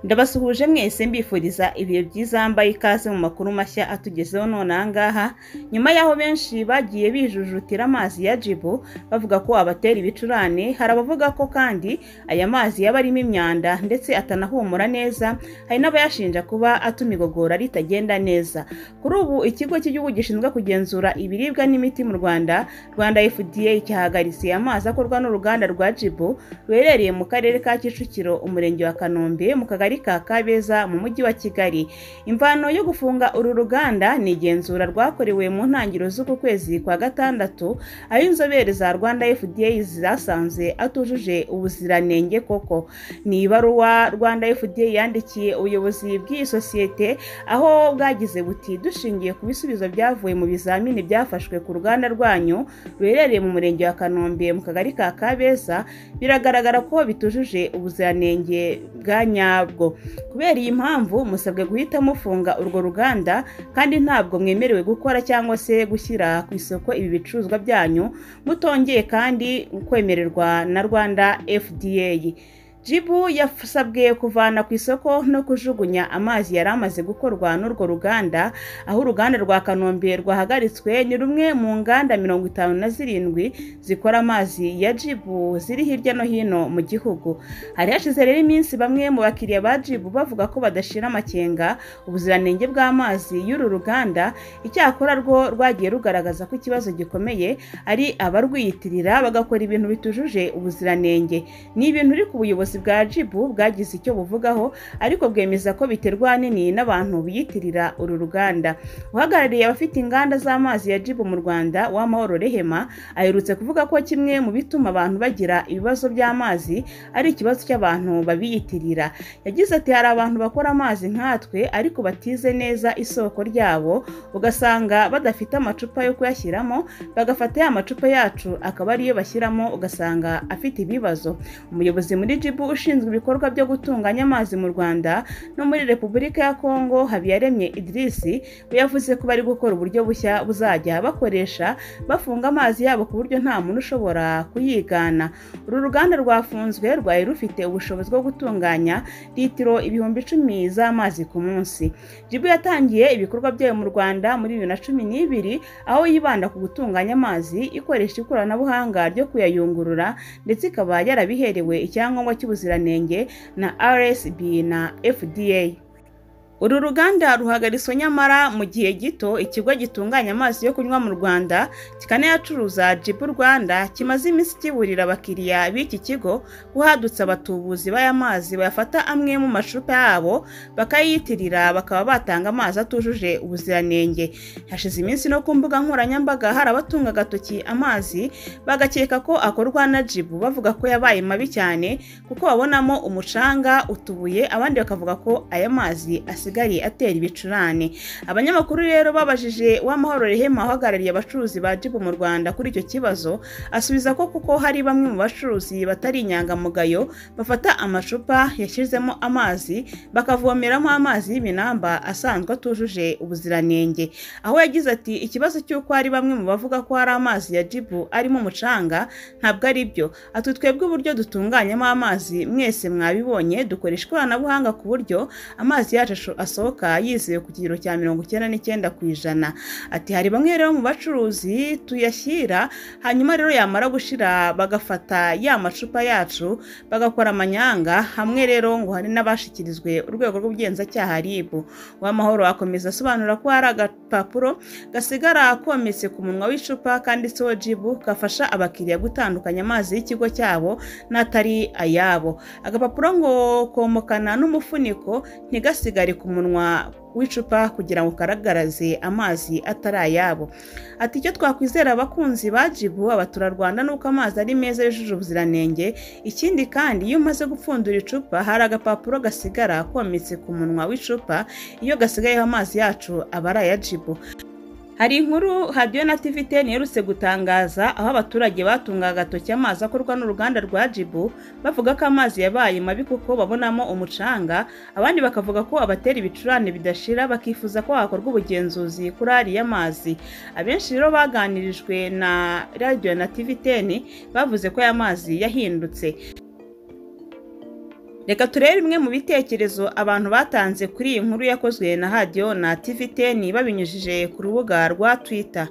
ndabasuhuje mwese mbifuriza ibihe byiza mbaye ikaze mu makuru mashya atugezeho none aha ngaha nyuma y'aho benshi bagiye bijujutira amazi ya jibu bavuga ko abatera ibicurane hari abavuga ko kandi aya mazi yaba arimo imyanda ndetse atanahumura neza hari n'abayashinja kuba atuma igogora ritagenda neza kuri ubu ikigo cy'igihugu gishinzwe kugenzura ibiribwa n'imiti mu rwanda rwanda fda cyahagaritse amazi akorwa n'uruganda rwa jibu ruherereye mu karere ka kicukiro umurenge wa kanombe mu kagari ka kabeza mu mujyi wa kigali imvano yo gufunga uru ruganda ni igenzura rwakorewe mu ntangiriro z'uku kwezi kwa gatandatu aho inzobere za rwanda fda zasanze atujuje ubuziranenge koko ni ibaruwa rwanda fda yandikiye ubuyobozi bw'iyi sosiyete aho bwagize buti dushingiye ku bisubizo byavuye mu bizamini byafashwe ku ruganda rwanyu ruherereye mu murenge wa kanombe mu kagari ka kabeza biragaragara ko bitujuje ubuziranenge bwa nyabwo kubera iyi mpamvu musabwe guhita mufunga urwo ruganda kandi ntabwo mwemerewe gukora cyangwa se gushyira ku isoko ibi bicuruzwa byanyu mutongeye kandi kwemererwa na rwanda fda jibu yasabwe kuvana ku isoko no kujugunya amazi yari amaze gukorwa n'urwo ruganda aho uruganda rwa kanombe rwahagaritswe ni rumwe mu nganda mirongo itanu na zirindwi zikora amazi ya jibu ziri hirya no hino mu gihugu hari hashize rero iminsi bamwe mu bakiriya ba jibu bavuga ko badashira amakenga ubuziranenge bw'amazi y'uru ruganda icyakora rwo rwagiye rugaragaza ko ikibazo gikomeye ari abarwiyitirira bagakora ibintu bitujuje ubuziranenge ni ibintu uri ku buyobozi bwa jibu bwagize icyo buvugaho ariko bwemeza ko biterwa nini n'abantu biyitirira uru ruganda uhagarariye abafite inganda z'amazi ya jibu mu rwanda w'amahoro rehema aherutse kuvuga ko kimwe mu bituma abantu bagira ibibazo by'amazi ari ikibazo cy'abantu babiyitirira yagize ati hari abantu bakora amazi nkatwe ariko batize neza isoko ryabo ugasanga badafite amacupa yo kuyashyiramo bagafata ya macupa yacu akaba ariyo bashyiramo ugasanga afite ibibazo umuyobozi muri jibu ushinzwe ibikorwa byo gutunganya amazi mu rwanda no muri repubulika ya kongo habiyaremye idirisi yavuze ko bari gukora uburyo bushya buzajya bakoresha bafunga amazi yabo ku buryo nta muntu ushobora kuyigana uru ruganda rwafunzwe rwari rufite ubushobozi bwo gutunganya litiro ibihumbi icumi z'amazi ku munsi jibu yatangiye ibikorwa byayo mu rwanda muri bibiri na cumi n'ibiri aho yibanda ku gutunganya amazi ikoresha ikoranabuhanga ryo kuyayungurura ndetse ikaba yarabiherewe icyangombwa icyangombwa cy'ubuziranenge na RSB na FDA uru ruganda ruhagaritswe nyamara mu gihe gito ikigo gitunganya amazi yo kunywa mu rwanda kikanayacuruza jibu rwanda kimaze iminsi kiburira abakiriya b'iki kigo guhadutse abatubuzi b'aya mazi bayafata amwe mu macupa yabo bakayiyitirira bakaba batanga amazi atujuje ubuziranenge hashize iminsi no ku mbuga nkoranyambaga hari abatunga agatoki amazi bagakeka ko akorwa na jibu bavuga ko yabaye mabi cyane kuko babonamo umucanga utubuye abandi bakavuga ko aya mazi asigaye asigaye atera ibicurane abanyamakuru rero babajije uwamahoro rehema uhagarariye abacuruzi ba jibu mu rwanda kuri icyo kibazo asubiza ko kuko hari bamwe mu bacuruzi batari inyangamugayo bafata amacupa yashyizemo amazi bakavomeramo amazi y'ibinamba asanzwe atujuje ubuziranenge aho yagize ati ikibazo cy'uko hari bamwe mu bavuga ko hari amazi ya jibu arimo umucanga ntabwo ari byo ati twebwe uburyo dutunganyamo amazi mwese mwabibonye dukoresha ikoranabuhanga ku buryo amazi yacu asohoka yizewe ku kigero cya mirongo icyenda n'icyenda ku ijana ati hari bamwe rero mu bacuruzi tuyashyira hanyuma rero yamara gushira bagafata ya macupa yacu bagakora amanyanga hamwe rero ngo hari n'abashyikirizwe urwego rw'ubugenzacyaha ribu uwamahoro akomeza asobanura ko hari agapapuro gasigara kometse ku munwa w'icupa kanditseho jibu gafasha abakiriya gutandukanya amazi y'ikigo cyabo n'atari ayabo agapapuro ngo komokana n'umufuniko ntigasigare ku munwa w'icupa kugira ngo ugaragaraze amazi atari ayabo ati icyo twakwizera abakunzi ba jibu abaturarwanda ni uko amazi ari meza yujuje ubuziranenge ikindi kandi iyo umaze gupfundura icupa hari agapapuro gasigara kometse ku munwa w'icupa iyo gasigayeho amazi yacu aba ari aya jibu hari inkuru hadiyo na tivite iherutse gutangaza aho abaturage batungaga agatoki amazi akorwa n'uruganda rwa jibu bavuga ko amazi yabaye mabi kuko babonamo umucanga abandi bakavuga ko abatera ibicurane bidashira bakifuza ko hakorwa ubugenzuzi kuri ariya mazi abenshi rero baganirijwe na radiyo na tivite bavuze ko aya mazi yahindutse reka turebe bimwe mu bitekerezo abantu batanze kuri iyi nkuru yakozwe na hadiyo na tiviteni babinyujije ku rubuga rwa twita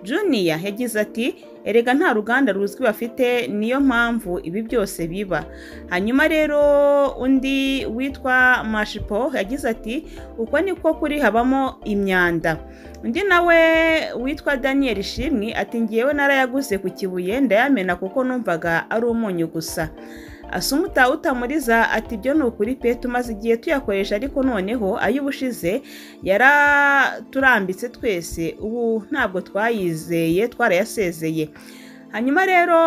juniya yagize ati erega nta ruganda ruzwi bafite niyo mpamvu ibi byose biba hanyuma rero undi witwa mashipo yagize ati uko niko kuri habamo imyanda undi nawe witwa daniel shimwi ati ngewe narayaguze ku kibuye ndayamena kuko numvaga ari umunyu gusa asumuta utamuriza ati ibyo ni ukuri pe tumaze igihe tuyakoresha ariko noneho ay'ubushize yaraturambitse twese ubu ntabwo twayizeye twarayasezeye hanyuma rero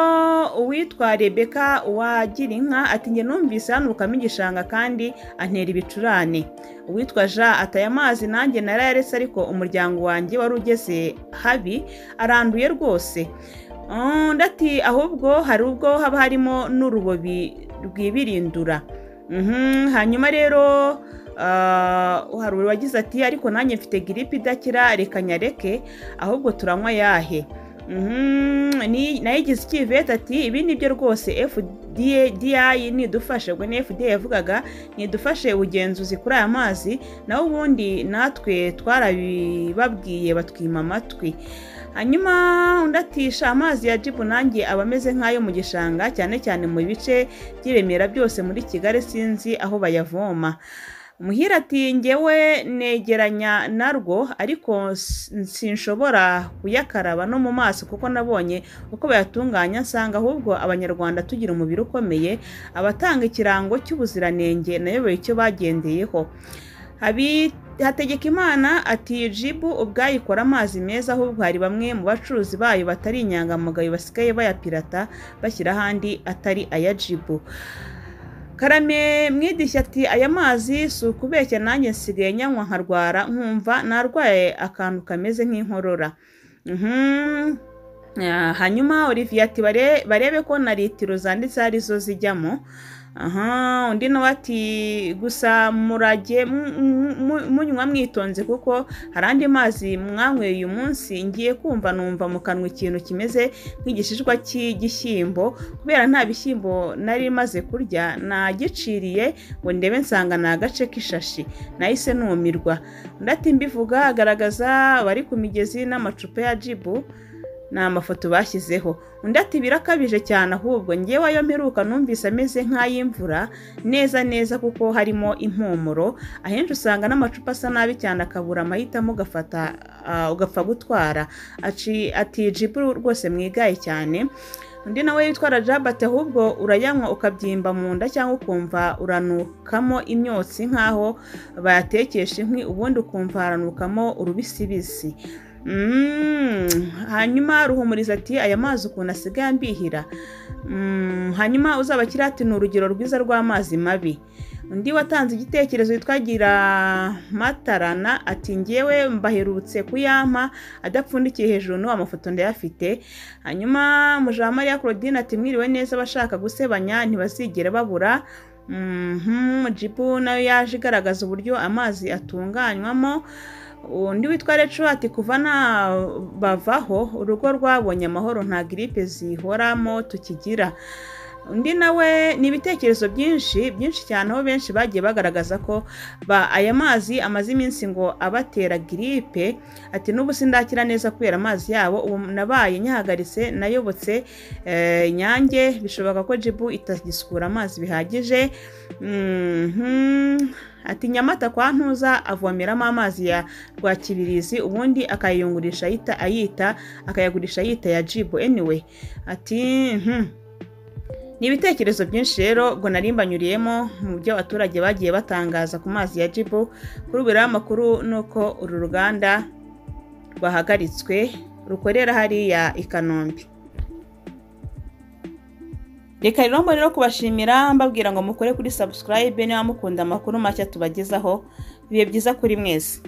uwitwa rebeka wagira inka ati njye numvise hanukamo igishanga kandi antera ibicurane uwitwa ja ataye amazi nanjye narayaretse ariko umuryango wanjye wari ugeze habi aranduye rwose ati ahubwo hari ubwo haba harimo n'urubobi rwibirindura hanyuma rero hari uwagize ati ariko nanjye mfite giripe idakira reka nyareke ahubwo turanywa yahe nayigize ikivete ati ibi ni byo rwose fda nidufashe ubwo ni fda yavugaga nidufashe ubugenzuzi kuri aya mazi naho ubundi natwe twarabibabwiye batwima amatwi hanyuma undi atisha amazi ya jibu nanjye aba ameze nk'ayo mu gishanga cyane cyane mu bice by'ibimera byose muri kigali sinzi aho bayavoma muhira ati ngewe negeranya narwo ariko sinshobora kuyakaraba no mu maso kuko nabonye uko bayatunganya nsanga ahubwo abanyarwanda tugira umubiri ukomeye abatanga ikirango cy'ubuziranenge nayoboye icyo bagendeyeho hategeka imana ati jibu ubwayo ikora amazi meza ahubwo hari bamwe mu bacuruzi bayo batari inyangamugayo basigaye bayapirata bashyira ahandi atari aya jibu karame mwidishya ati aya mazi si ukubeshya nanjye nsigaye nyanywa nkarwara nkumva narwaye akantu kameze nk'inkorora hanyuma olivier ati barebe ko na litiro zanditseho arizo zijyamo aha undi nawe ati gusa murage munywa mwitonze kuko hari andi mazi mwanyweye uyu munsi ngiye kumva numva mu kanwa ikintu kimeze nk'igishishwa cy'igishyimbo kubera nta bishyimbo nari maze kurya nagiciriye ngo ndebe nsanga ni agace k'ishashi nahise numirwa undi ati mbivuga agaragaza abari ku migezi n'amacupa ya jibu ni amafoto bashyizeho undi ati birakabije cyane ahubwo ngewe ayo mperuka numvise ameze nk'ay'imvura neza neza kuko harimo impumuro ahenshi usanga n'amacupa asa nabi cyane akabura amahitamo ugafata ugapfa gutwara ati jibu rwose mwigaye cyane undi nawe witwa rajabati ahubwo urayanywa ukabyimba mu nda cyangwa ukumva uranukamo imyotsi nk'aho bayatekesha inkwi ubundi ukumva haranukamo urubisibisi hanyuma ruhumuriza ati aya mazi ukuntu asigaye ambihira hanyuma uzabakira ati ni urugero rwiza rw'amazi mabi undi watanze igitekerezo twagira matarana ati ngewe mbaherutse kuyampa adapfundikiye hejuru n'uwo mafoto ndayafite hanyuma mujamariya claudine ati mwiriwe neza abashaka gusebanya ntibazigera babura jibu nayo yaje igaragaza uburyo amazi atunganywamo undi witwa recu ati kuva nabavaho urugo rwabonye amahoro nta giripe zihoramo tukigira undi nawe ni ibitekerezo byinshi byinshi cyane aho benshi bagiye bagaragaza ko aya mazi amaze iminsi ngo abatera giripe ati n'ubu sindakira neza kubera amazi yabo ubu nabaye nyahagaritse nayobotse nyange bishoboka ko jibu itagisukura amazi bihagije ati nyamata kwa ntuza avomeramo amazi ya rwakibirizi ubundi akayayungurisha ayita ayita akayagurisha ayita ya jibu anyway ati ni ibitekerezo byinshi rero ubwo narimbanyuriyemo mu byo abaturage bagiye batangaza ku mazi ya jibu kuri ubu rero amakuru ni uko uru ruganda rwahagaritswe rukorera hariya i kanombe reka rero mbonera kubashimira mbabwira ngo mukore kuri subscribe niba mukunda amakuru mashya tubagezaho bibe byiza kuri mwese